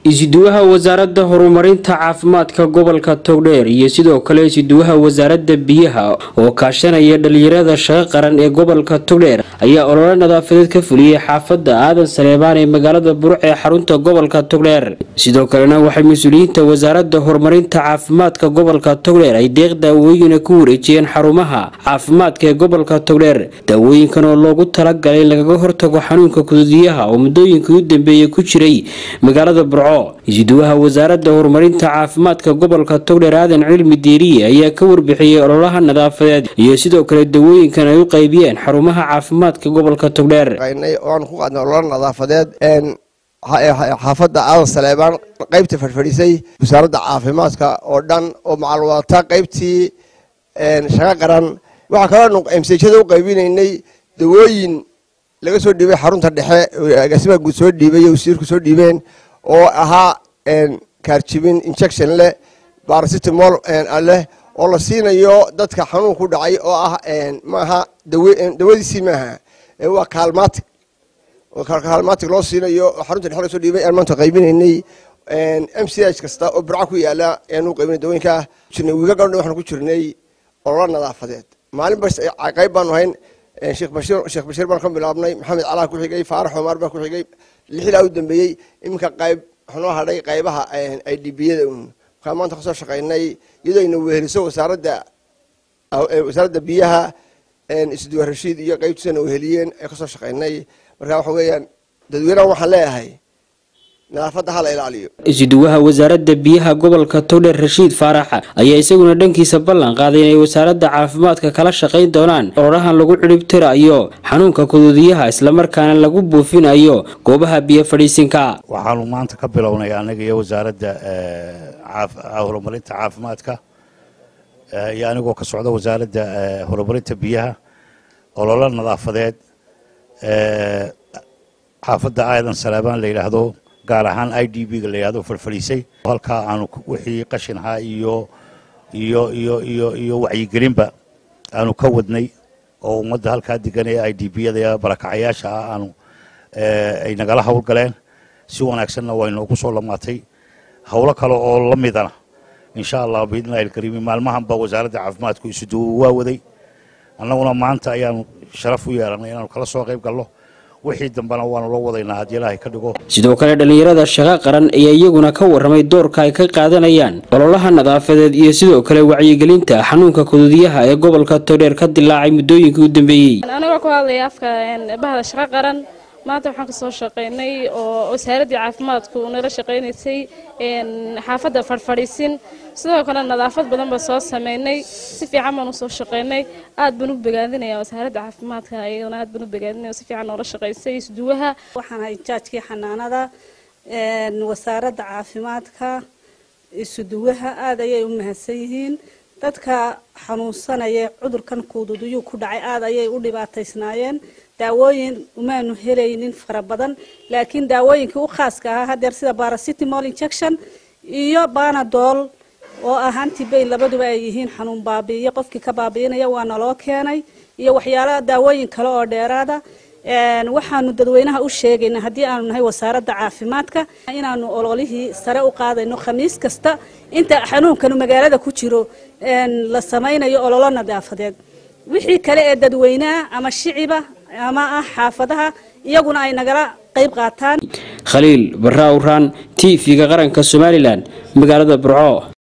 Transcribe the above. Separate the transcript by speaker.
Speaker 1: isuduwaha wasaaradda horumarinta caafimaadka gobolka togdheer iyo sidoo kale isuduwaha wasaaradda biyaha oo kaashanaya dhalinyarada shaqo qaran ee gobolka togdheer ayaa olole nadaafadeed ka fuliyey xaafadda aadan saleebaan ee magaalada buruc ee xarunta gobolka togdheer sidoo kalena waxay mas-uuliyiinta wasaaradda horumarinta caafimaadka gobolka togdheer ay deeq daawooyina ku wareejiyeen xarumaha caafimaadka ee gobolka togdheer daawooyinkan oo loogu talagalay in lagaga hortago xanuunka kududiyaha oo muddooyinkii u dambeeyey ku jiray magaalada burco isuduwaha wasaaradda horumarinta caafimaadka gobolka togdheer aadan cilmi diiriye ayaa ka warbixiyey ololaha nadaafadeed iyo sidoo kale dawooyinkan ay u qaybiyeen xarumaha caafimaadka gobolka togdheer
Speaker 2: oan ku qaadnay ololo nadaafadeed xaafadda aadan saleebaan qaybta fadhfadhisay wasaaradda caafimaadka oo dhan oo macalwadata qaybtii shaqo qaran waxaa kaloo msjada u qaybinaynay dawooyin laga soo dhiibay xarunta dhexe agaasimaha guud soo dhiibay iyo wasiirku soo dhiibeen oo ahaa kaarjibin injection leh barasitamol leh oo la siinayo dadka xanuun ku dhacay oo ah maaha dawadiisii maaha waa kaalmatic kaalmatic loo siinayo xarunta dhexe lasoo dhiibay aan maanta qaybinaynay m c h kasta oo burca ku yaala ayaan u qaybinay dawooyinka jirnay wiiga gabdha waxaan ku jirnay ololo nadaafadeed maalin bas qayb baanu hayn sheekh bashiir sheekh bashiir baan ka bilaabnay maxamed calaa ku xigay faarax xumaar baa ku xigay lixdaa u dambeeyey iminka qayb waxnoo hadhay qaybaha i d b-yada un markaa maanta kasoo shaqaynay iyadoo ayna weheliso wasaaradda wasaaradda biyaha isduwa rashiid iyo qaybtiisana weheliyeen ee kasoo shaqaynay marka waxa weeyaan dadweynaha waxaan leeyahay nadaafadda hala ilaaliyo
Speaker 1: isuduwaha wasaaradda biyaha gobolka togdheer rashiid faaraxa ayaa isaguna dhankiisa ballan qaaday inay wasaaradda caafimaadka kala shaqayn doonaan ololahan lagu cidhibtirayo xanuunka kuduudiyaha islamarkaana lagu buufinayo goobaha biyo fadhiisinka
Speaker 3: waxaanu maanta ka bilownay anaga iyo wasaaradda horumarinta caafimaadka iyo anigoo ka socda wasaaradda horumarinta biyaha ololo nadaafadeed xaafadda aadan saleebaan la yidhaahdo gaar ahaan i d b ga la yidhahdo farfadhiisay halkaa aanu wixii qashin ahaa iyo iyo iyo iyo iyo wacyigelinba aanu ka wadnay oo ummadda halkaa degan ee i d b yada barakacayaasha ah aanu ay nagala howlgaleen si wanaagsanna way noogu soo lamaatay howlo kale oo la midana insha allah biidnillahi alkariimi maalmahanba wasaaradda caafimaadku isuduwo waa waday annaguna maanta ayaanu sharaf u yeelanay inaanu kala soo qayb galno wixii dambena waanu la wadaynaa haddii ilaahay ka dhigo
Speaker 1: sidoo kale dhallinyarada shaqo qaran ayaa iyaguna ka warramay doorka ay ka qaadanayaan ololaha nadaafadeed iyo sidoo kale wacyigelinta xanuunka kududiyaha ee gobolka togdheer ka dilaacay muddooyinkii u dambeeyey
Speaker 4: anigoo ku hadlaya afka bahda shaqo qaran maanta waxaan kasoo shaqaynay oo wasaaraddii caafimaadku nala shaqaynaysay xaafadda fadhfadhiisin sidoo kale nadaafad badan baa soo sameynay si fiican baan usoo shaqaynay aad baan u bogaadinaya wasaaradda caafimaadka iyadana aad baan u bogaadinaya si fiican noola shaqaysay isduwaha
Speaker 5: waxaan ahay jaajkii xanaanada wasaaradda caafimaadka isuduwaha aad ayay u mahadsan yihiin dadka xanuunsanaya cudurkan kuududuyuu ku dhacay aad ayay u dhibaataysnaayeen daawooyin umaanu helaynin fara badan laakiin daawooyinkii u khaaska ahaa hadeer sida barasitimol injection iyo banadol oo ah antibayn labaduba ay yihiin xanuun baabi'iyo qofkii ka baabi'inaya waa naloo keenay iyo waxyaala daawooyin kale oo dheeraada waxaanu dadweynaha u sheegaynaa haddii aanu nahay wasaaradda caafimaadka inaanu ololihii sare u qaadayno khamiis kasta inta xanuunkanu magaalada ku jiro la samaynayo ololo nadaafadeed wixii kale ee dadweynaha ama shiciba ama ah xaafadaha iyaguna ay nagala qayb qaataan
Speaker 1: khaliil barra awraan t v-ga qaranka somalilan magaalada burco